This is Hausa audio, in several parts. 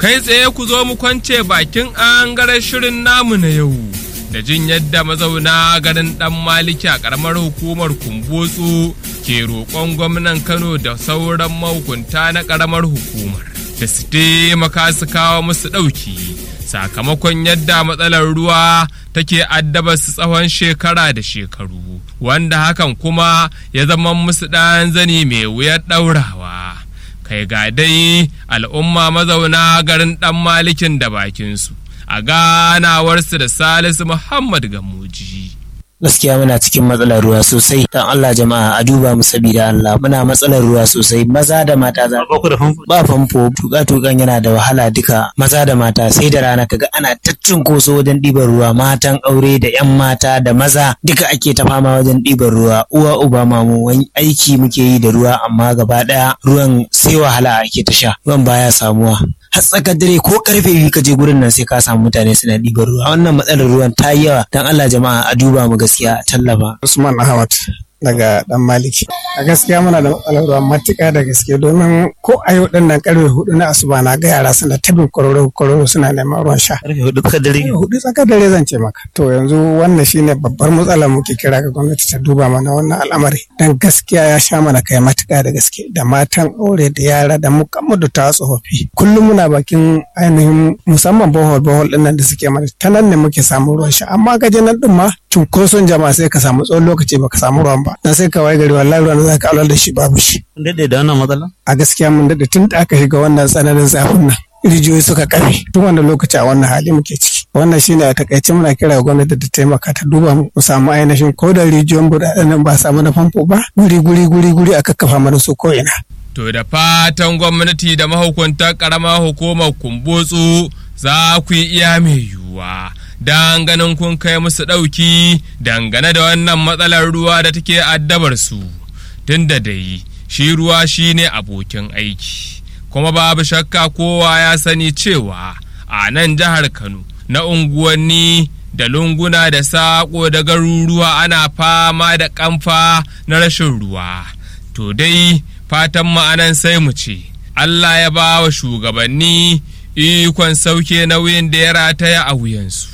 kai tsaye ku zo mu kwance bakin angaren shirin namu na yau da jin yadda mazauna garin dan maliki a karamar hukumar kumbotsu ke roƙon gwamnan kano da sauran mahukunta na karamar hukumar da su taimaka su kawo musu ɗauki sakamakon yadda matsalar ruwa take addaba su tsawon shekara da shekaru wanda hakan kuma ya zama musu ɗan zani mai wuyar ɗaurawa kai ga dai al'umma mazauna garin ɗan malikin da bakinsu a ganawarsu da salisu muhammad gamuji gaskiya muna cikin matsalar ruwa sosai dan Allah jama'a a duba mu sabida Allah muna matsalar ruwa sosai maza da mata za ba ku da famfo ba famfo tuka tukan yana da wahala duka maza da mata sai da rana kaga ana taccin koso wajen ɗiban ruwa matan aure da yan mata da maza duka ake ta fama wajen ɗiban ruwa uwa uba mamu wani aiki muke yi da ruwa amma gaba ɗaya ruwan sai wahala ake ta sha ruwan baya samuwa har tsakar dare ko karfe biyu ka je gurin nan sai ka samu mutane suna ɗiban ruwa wannan matsalar ruwan ta yi yawa dan Allah jama'a a duba mu gaskiya a tallafa Usman Ahmad daga dan Maliki. A gaskiya muna da matsalar ruwa matuƙa da gaske domin ko a yau ɗin nan karfe hudu na asuba na ga yara suna tabin kororo kororo suna neman ruwan sha. karfe hudu tsakar dare Karfe hudu tsakar dare zan ce maka. To yanzu wannan shine babbar matsalar muke kira ga gwamnati ta duba mana wannan al'amari. Dan gaskiya ya sha mana kai matuƙa da gaske da matan aure da yara da mukammu da ta tsofaffi. Kullum muna bakin ainihin musamman bohol bohol ɗin nan da suke mana ta nan ne muke samun ruwan sha amma gaje nan ɗin ma cunkoson jama'a sai ka samu tsawon lokaci baka samu ruwan ba. Dan sai ka waye gari wallahi ruwan da za ka aular da shi babu shi. kun daɗe da wannan matsala a gaskiya mun daɗe tun da aka shiga wannan tsananin zafin nan rijiyoyi suka kafe tun wanda lokaci a wannan hali muke ciki wannan shine a takaice muna kira ga gwamnati ta taimaka ta duba mu mu samu ainihin ko da rijiyoyin buɗaɗen nan ba samu na famfo ba guri guri guri guri a kakkafa mana su ko ina To da fatan gwamnati da mahukuntar ƙaramar hukumar kumbotsu za ku yi iya mai yiwuwa don ganin kun kai musu ɗauki dangane da wannan matsalar ruwa da take addabar su tun da dai shi ruwa shi ne abokin aiki kuma babu shakka kowa ya sani cewa a nan jihar Kano na unguwanni da lunguna da saƙo da garuruwa ana fama da ƙamfa na rashin ruwa to dai fatan ma'anan sai mu ce Allah ya ba wa shugabanni ikon sauke nauyin da ya rataya a wuyansu.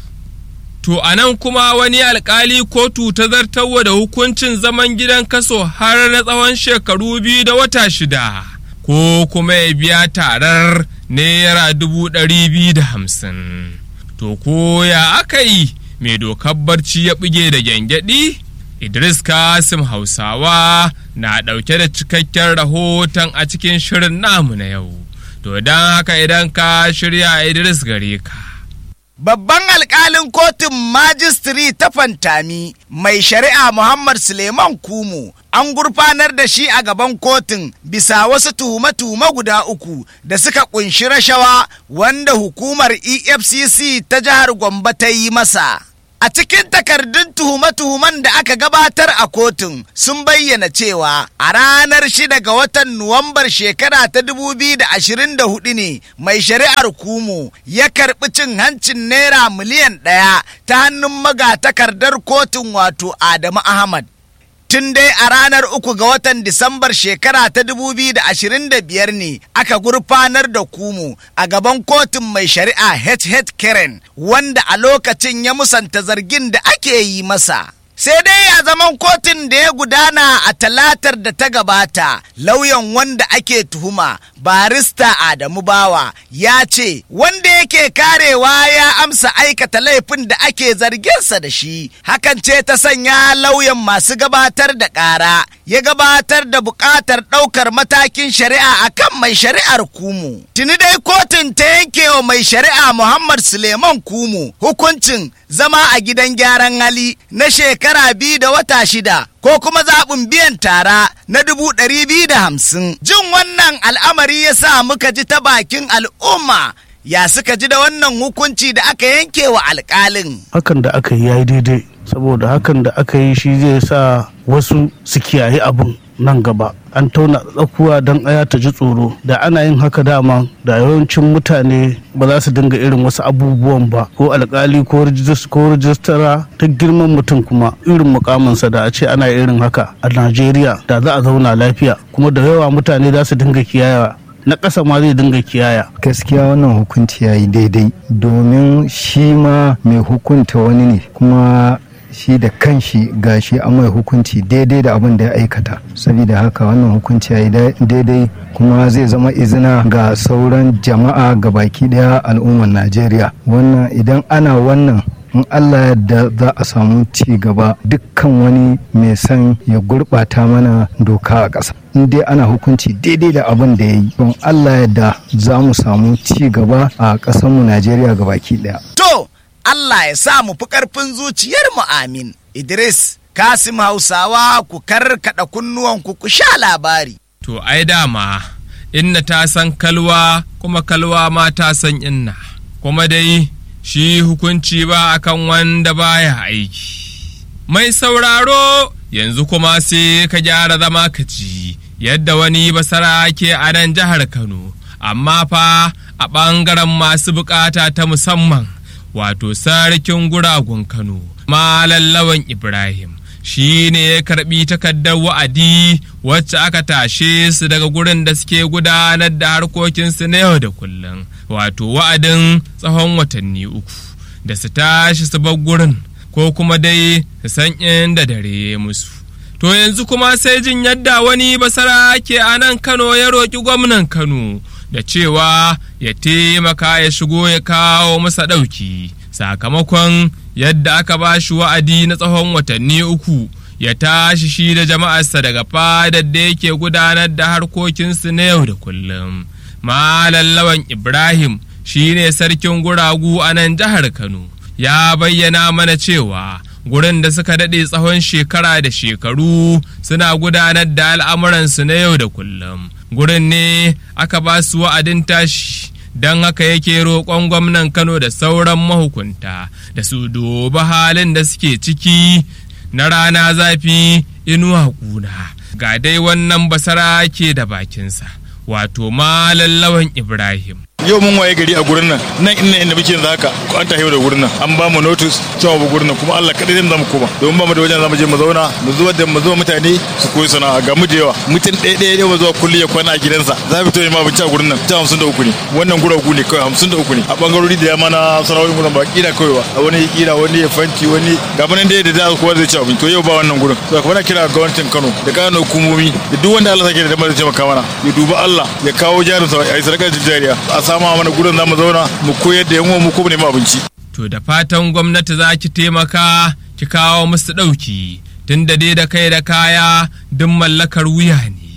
To a nan kuma wani alkali kotu ta zartarwa da hukuncin zaman gidan kaso har na tsawon shekaru biyu da wata shida, ko kuma ya biya tarar naira dubu ɗari biyu da hamsin. To ko ya aka yi mai dokar barci ya buge da gyangyaɗi? Idris Kasim Hausawa na ɗauke da cikakken rahoton a cikin shirin namu na yau. To don haka idan ka shirya Idris gare ka. Babban alkalin kotun majistiri ta Fantami mai shari'a Muhammad Suleiman Kumu an gurfanar da shi a gaban kotun bisa wasu tuhume-tuhume guda uku da suka kunshi rashawa wanda hukumar EFCC ta jihar Gombe ta yi masa. A cikin takardun tuhume-tuhumen da aka gabatar a kotun sun bayyana cewa a ranar shida ga watan Nuwambar shekara ta 2024 ne mai shari'ar Kumu ya karɓi cin hancin naira miliyan ɗaya ta hannun magatakardar kotun wato Adamu Ahmad. Tun dai a ranar uku ga watan Disambar shekara ta 2025 ne aka gurfanar da Kumu a gaban kotun mai shari'a HH Karen wanda a lokacin ya musanta zargin da ake yi masa. Sai dai a zaman kotun da ya gudana a talatar da ta gabata, lauyan wanda ake tuhuma barista Adamu Bawa ya ce wanda yake karewa ya amsa aikata laifin da ake zarginsa da shi. Hakan ce ta sanya lauyan masu gabatar da ƙara ya gabatar da buƙatar ɗaukar matakin shari'a akan mai shari'ar Kumu. Tuni dai kotun ta yanke wa mai shari'a Muhammad Suleiman Kumu hukuncin zama a gidan gyaran hali na shekara biyu da wata shida ko kuma zaɓin biyan tara na dubu ɗari biyu da hamsin. Jin wannan al'amari ya sa muka ji ta bakin al'umma ya suka ji da wannan hukunci da aka yanke wa alƙalin. hakan da aka yi ya yi daidai saboda hakan da aka yi shi zai sa wasu su kiyaye abin nan gaba an tauna tsakuwa don aya ta ji tsoro da ana yin haka dama da yawancin mutane ba za su dinga irin wasu abubuwan ba ko alkali ko rijis- ko rijistara ta girman mutum kuma irin mukaminsa da a ce ana irin haka a najeriya da za a zauna lafiya kuma da yawa mutane za su dinga kiyaye na ƙasa ma zai dinga kiyaya gaskiya wannan hukunci ya yi daidai domin shi ma mai hukunta wani ne kuma shi da kanshi gashi an mai hukunci daidai da abin da ya aikata saboda haka wannan hukunci ya yi daidai kuma zai zama izina ga sauran jama'a ga baki daya al'ummar najeriya wannan idan ana wannan in Allah yadda za a samu ci gaba dukkan wani mai son ya gurɓata mana doka a ƙasa in dai ana hukunci daidai da abin da ya yi don Allah yadda za mu samu ci gaba a ƙasarmu Najeriya baki ɗaya. To, Allah ya sa mu fi ƙarfin zuciyar mu amin. Idris, Kasim Hausawa ku karkaɗa kunnuwanku ku sha labari. To, ai dama, inna ta san kalwa kuma kalwa ma ta san inna, kuma dai shi hukunci ba akan wanda baya aiki. Mai sauraro yanzu kuma sai ka gyara zama ka ji yadda wani basara ke a nan jihar Kano, amma fa a ɓangaren masu bukata ta musamman wato sarkin guragun Kano, Malallawan Ibrahim. shi ne ya karbi takardar wa'adi wacce aka tashe su daga gurin da suke gudanar da harkokinsu na yau da kullum wato wa'adin tsawon watanni uku da su tashi su bar gurin ko kuma dai su san inda dare musu to yanzu kuma sai jin yadda wani basara ke a nan kano ya roƙi gwamnan kano da cewa ya taimaka ya shigo ya kawo masa ɗauki sakamakon yadda aka ba shi wa'adi na tsawon watanni uku ya tashi shi da jama'arsa daga fadar da yake gudanar da harkokinsu na yau da kullum. Malallawan Ibrahim shi ne sarkin guragu a nan jihar Kano, ya bayyana mana cewa gurin da suka daɗe tsawon shekara da shekaru suna gudanar da al'amuransu na yau da kullum. Gurin ne aka ba su wa'adin tashi. don haka yake roƙon gwamnan Kano da sauran mahukunta da su dubi halin da suke ciki na rana zafi inuwa kuna ga dai wannan basara ke da bakinsa wato malallawan Ibrahim. yau mun waye gari a gurin nan nan inda inda muke yanzu haka ko an tafi da gurin nan an ba mu notice cewa ba gurin nan kuma Allah kadai zan zama koma domin ba mu da wajen zamu je mu zauna mu zuwa da mu zuwa mutane su koyi sana'a ga mu da yawa mutum ɗaya ɗaya ɗaya zuwa kulli ya kwana a gidansa za mu fito ma abinci a gurin nan ta hamsin da uku ne wannan guragu ne kawai hamsin da uku ne a bangarori da yamma na sana'o'in gurin ba kila kawai ba a wani kila wani ya fanci wani ga nan da da kowa zai ci abinci to yau ba wannan gurin to kuma na kira gwamnatin Kano da kana hukumomi da duk wanda Allah sake da damar da taimaka mana ya duba Allah ya kawo jarinsa a yi sadakar jariya a sama mana gurin zamu zauna mu koyar da yan mu ko ne mu abinci. To da fatan gwamnati za ki taimaka ki kawo musu ɗauki tun da dai da kai da kaya duk mallakar wuya ne.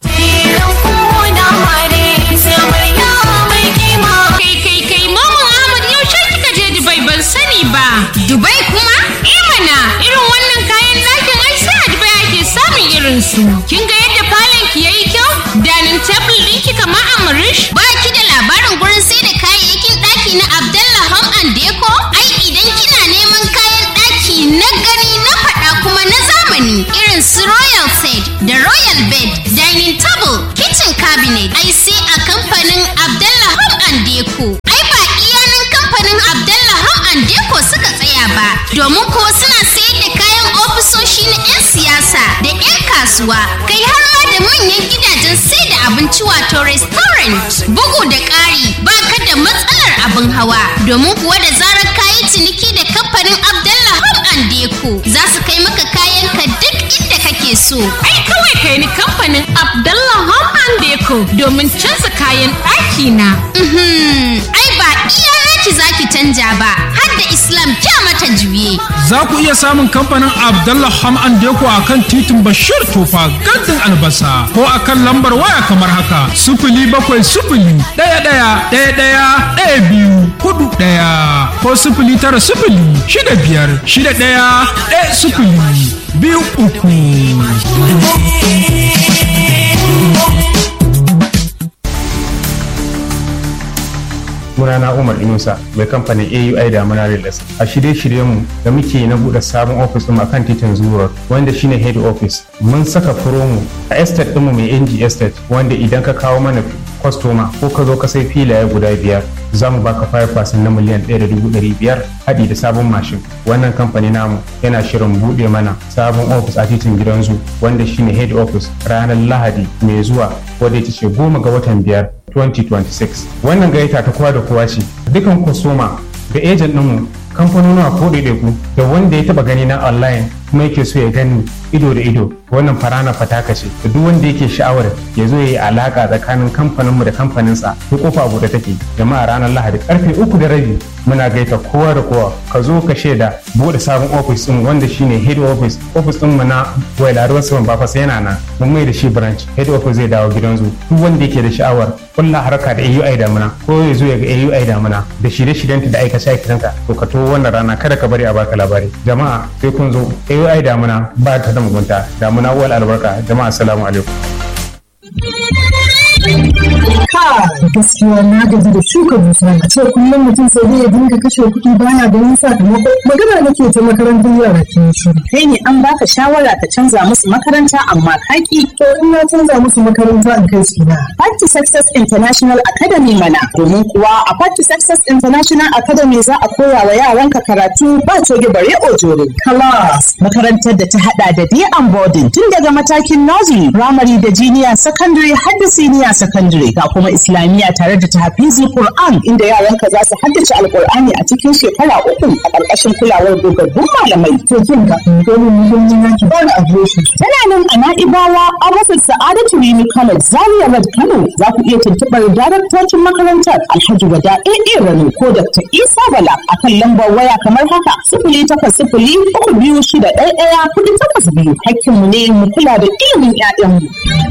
Kai kai kai Maman Ahmad yaushe kika je Dubai ban sani ba. Dubai kuma? Imana irin wannan kayan ɗakin ai sai a Dubai ake samun irin su. Kin ga yadda falon ki yayi kyau? Danin table ɗinki kamar Amrish? Ba ki da labarin gurin sai da kayayyakin ɗaki na Abdallah Home and Deco? Ai idan kina neman kayan ɗaki na gani na faɗa kuma na zamani irin su Royal Set da Royal Bed, Dining Table, Kitchen Cabinet, ai sai a kamfanin Abdallah Home and Deco. Ai ba iyanan kamfanin Abdallah Home and Deco suka tsaya ba, domin ko suna sayar da kayan ofisoshi na 'yan siyasa da 'yan kasuwa, kai har ma da manyan gidajen sai da abinci wato restaurant. Bugu da ƙari ba ka da matsalar abin hawa, domin kuwa da zarar kayi ciniki da kamfanin Abdallah Home and Deco za su kai maka kayan ka duk inda kake so. Ai kawai kai ni kamfanin Abdallah Home and Deco domin canza kayan ɗaki na. Mhm, Ai ba iya naki zaki canja ba, har da Islam kya mata juye. Za ku iya samun kamfanin Abdallah Ham and Deko a kan titin Bashir Tofa gandun albasa ko a kan lambar waya kamar haka sufuli bakwai sufuli ɗaya ɗaya ɗaya ɗaya ɗaya biyu hudu ɗaya ko sufuli tara sufuli shida biyar shida ɗaya ɗaya sufuli biyu uku. sunana Umar Inusa mai kamfanin AUI da Muna Real A shirye-shiryenmu da muke na buɗe sabon ofis ɗin akan titin Zuwa wanda shine head office. Mun saka promo a estate ɗinmu mai NG estate wanda idan ka kawo mana kwastoma ko ka zo ka sai filaye guda biyar za mu baka 5% na miliyan 1.500 haɗi da sabon mashin. Wannan kamfani namu yana shirin buɗe mana sabon ofis a titin gidan zu wanda shine head office ranar Lahadi mai zuwa wadda ita ce goma ga watan biyar 2026 wannan gayyata ta kowa da kowa ce dukan kusoma da ejen ɗinmu kamfanonuwa ko ɗaiɗaiku da wanda ya taɓa gani na online kuma yake so ya gani ido da ido wannan farana fataka ce da duk wanda yake sha'awar ya zo ya yi alaka tsakanin kamfaninmu da kamfaninsa ko kofa buɗe take jama'a ranar lahadi karfe uku da rabi muna gaita kowa da kowa ka zo ka shaida buɗe sabon ofis ɗin wanda shine head office ofis ɗin mu na wailaruwar saman bafas yana nan mun mai da shi branch head office zai dawo gidan zu duk wanda yake da sha'awar kulla harka da AUI damuna ko ya zo ya ga AUI damuna da shirye-shiryenta da aikace-aikacenta to ka to wannan rana kada ka bari a baka labari jama'a sai kun zo AUI damuna ba ta da mugunta damuna wal albarka jama'a assalamu alaikum Ka gaskiya na gaji da shuka dusa a ce kullum mutum sai zai dinga kashe kuɗi baya ganin sakamako magana nake ta makarantar yara ke shiru. Kai ne an baka shawara ka canza musu makaranta amma kaki. To in na canza musu makaranta in kai su na. Part to Success International Academy mana domin kuwa a Part to Success International Academy za a koya wa yaranka karatu ba coge bare ojore. Class makarantar da ta hada da day and boarding tun daga matakin nursery, primary da junior secondary har da senior secondary ga kuma islamiyya tare da tahfizul Qur'an inda yaranka za su haddace alqur'ani a cikin shekara uku a ƙarƙashin kulawar dogaggun malamai. To kin ga domin muhimmi na ki bani adireshi. Tana nan a Na'ibawa a rasa Sa'adatu Rimi College Zaria Road Kano za ku iya tuntuɓar daraktocin makarantar Alhaji Wada AA Rano ko Dr. Isa Bala akan lambar waya kamar haka sifili takwas sifili uku biyu shida ɗaya ɗaya kuɗi takwas biyu hakkinmu ne mu kula da ilimin 'ya'yanmu.